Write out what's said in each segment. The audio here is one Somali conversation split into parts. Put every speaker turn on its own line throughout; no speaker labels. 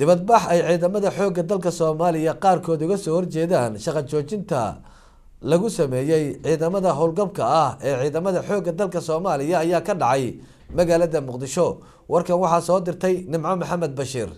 dibadbax ay ciidamada xoogga dalka soomaaliya qaarkood uga soo horjeedaan shaqa joojinta lagu sameeyey ciidamada howlgabka ah ee ciidamada xoogga dalka soomaaliya ayaa ka dhacay magaalada muqdisho warkan waxaa soo dirtay nimco maxamed bashiir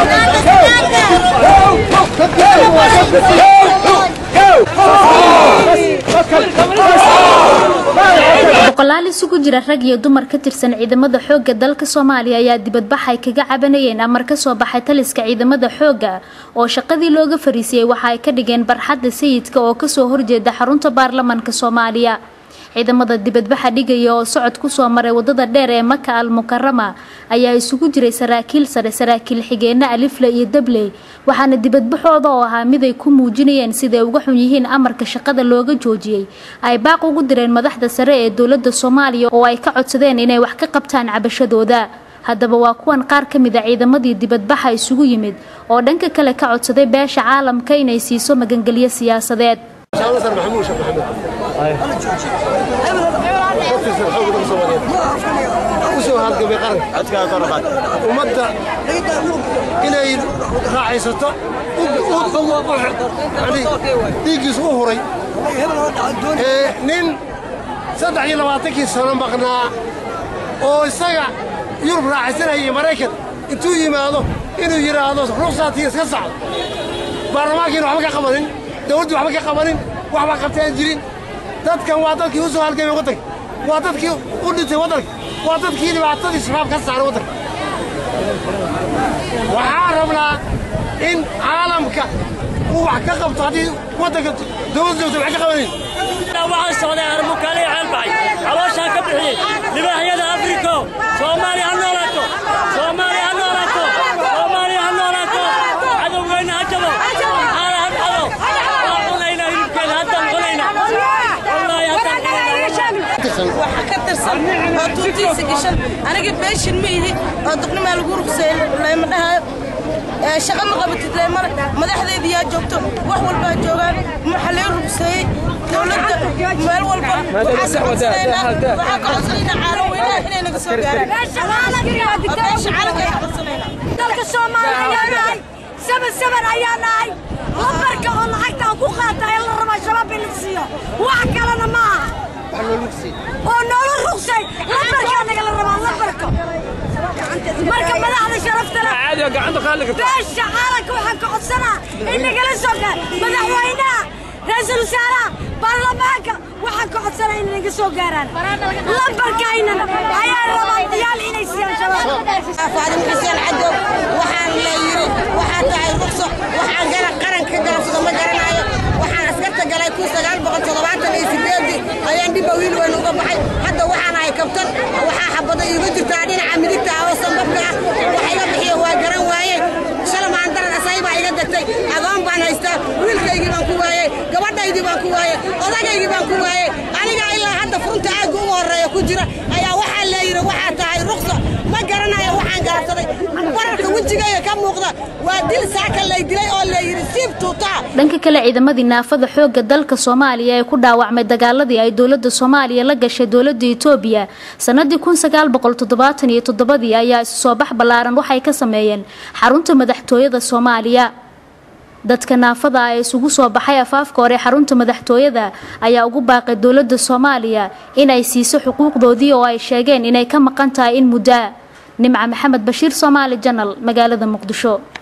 boqolaal isugu jira rag iyo dumar ka tirsan ciidamada xoogga dalka soomaaliya ayaa dibadbax ay kaga cabanayeen amar ka soo baxay taliska ciidamada xoogga oo shaqadii looga fariisiyey waxa ay ka dhigeen barxadda sayidka oo kasoo horjeeda xarunta baarlamaanka soomaaliya ciidamada dibadbaxa dhigaya oo socod kusoo maray wadada dheer ee maka al mukarama ayaa isugu jiray saraakiil sare saraakiil xigeenno alifle iyo dabley waxaana dibadbaxooda oo ahaa mid ay ku muujinayeen siday uga xun yihiin amarka shaqada looga joojiyey ay baaq ugu direen madaxda sare ee dowladda soomaaliya oo ay ka codsadeen inay wax ka qabtaan cabashadooda haddaba waa kuwan qaar ka mid a ciidamadii dibadbaxa isugu yimid oo dhanka kale ka codsaday beesha caalamka inay siiso magangelyo siyaasadeed
ummadda inay raaxaysato dhiiggiisu u huray nin saddex iyo labaatankii sano maqnaa oo isaga yurub raaxaysanaya iyo maraykan intuu yimaado inuu yidhaahdo ruqsaatii iska sacdo baarlamaankiina waxba ka qabanin dawladdu waxba ka qabanin waxba qabtaan jirin dadkan waa dadkii u soo halgamay waddanka waa dadkii u dhintay waddanka waa dadkii dhibaatadii shabaab ka saaray waddanka waxaan rabnaa in caalamka uu wax ka qabto haddii waddanka dawladda joogta wax ka qabanin
waxaan socday armukaali ceelbaxay calooshaan ka bixiyey libaaxyada afriko soomaaliya ha noolaato soomaaliya ha noolaato soomaaliya ha noolaato cadowgeyna ha jabo xaala ha dhacdo waa cunaynaa hilibkeeda haddaan cunayna wallaahi haddaan cunayna
waxa ka tirsan oo tuutiisa gashan aniga beeshin ma ihi oo duqnimaa lagu ruqseeyey lama dhahayo shaqa ma qabatid leemana madaxdeedii yaa joogto wax walbaa joogaan waxa lee ruqseeyey dowladda meel walba waxaa ka codsanaynaa caalam weynaha inay naga soo gaaraan beesha caalamka ka codsanaynaa
dalka soomaaliya ayaa nahay saban saban ayaa nahay lambarka oo lacagta aan ku qaata ee la rabaa shabaab in la siiyo wax kalena ma aha oo noola ruqsay lambarkaa nagala rabaa lambarka marka madaxda sharaftale beesha caalamka waxaan ka codsanaa in nagala soo gaar madaxweynaha ra-iisul wasaaraha baarlamaanka waxaan ka codsanaa in naga soo gaaraan lambarkaynana ayaa rabaa diyaal inay siiyaan shabaab
faadimo xuseen cadow waxaan la yiri waxaa tahay ruqso waxaan gala qaranka galansado ma garanayo waxaan askarta galay kun sagaal boqol toddobaatan iyo sideedii ayaan dhibba wiil weyn uga baxay hadda waxaan ahay kabtan waxaa xabada iigu jirtaa dhinaca midigta ah oo sambabka ah waxa iga bixiya waa garan waaye shalamaan daran asay baa iga degtay agoon baan haystaa wiilkaygii baan ku waayey gabadhaydii baan ku waayey odagaygii baan ku waayey aniga ilaa hadda furunta aagga ugu horreeya ku jira ayaa waxaa la yidhi waxaa tahay ruqso ma garanayo waxaan gaarsaday bararka wejigayga ka muuqda waa dil saaka lay dilay oo la yidhi siib tuutaa
dhanka kale ciidamadii naafada xoogga dalka soomaaliya ee ku dhaawacmay dagaaladii ay dowladda soomaaliya la gashay dowladda itoobiya sanadii kun sagaal boqol toddobaatan iyo toddobadii ayaa isu soo bax ballaaran waxay ka sameeyeen xarunta madaxtooyada soomaaliya dadka naafada ah ee isugu soo baxay afaafka hore xarunta madaxtooyada ayaa ugu baaqay dowladda soomaaliya inay siiso xuquuqdoodii oo ay sheegeen inay ka maqan tahay in muddo nimca maxamed bashiir soomaali janal magaalada muqdisho